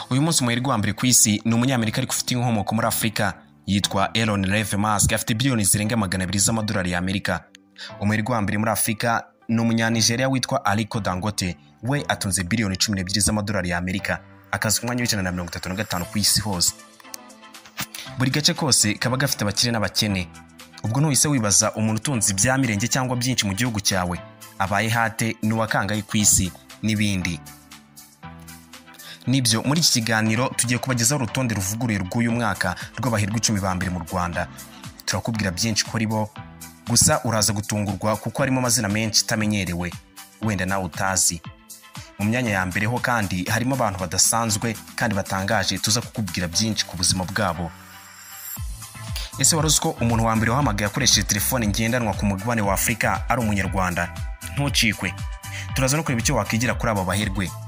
uyu munsi umuheri wambere ku isi ni umunyamerika ariko ufite inkomoko muri afurika yitwa elon reve mask afite biliyoni zirenga magana abiri z'amadolari y'amerika umuheri wambere muri afurika ni umunyanigeriya witwa ariko dangote we atunze biliyoni cumi n'ebyiri z'amadolari y'amerika akazi ku mwanya w'ijana na mirongo itatu na gatanu ku isi hose buri gace kose kaba gafite abakire n'abakene ubwo ntuhise wibaza umuntu utunze ibya mirenge cyangwa byinshi mu gihugu cyawe abaye hate ni uwakangaye ku isi n'ibindi nibyo muri iki kiganiro tugiye kubagezaho urutonde ruvuguruye rw'uyu mwaka rw'abaherwe icumi ba mbere mu rwanda turakubwira byinshi kuri bo gusa uraza gutungurwa kuko harimo amazina menshi utamenyerewe wenda nawe utazi mu myanya ya mbere ho kandi harimo abantu badasanzwe kandi batangaje tuza kukubwira byinshi ku buzima bwabo ese wari uzi ko umuntu wa mbere wahamagaye akoresheje telefone ngendanwa ku mugabane wa afurika ari umunyarwanda ntucikwe turaza no kureba icyo wakwigira kuri aba baherwe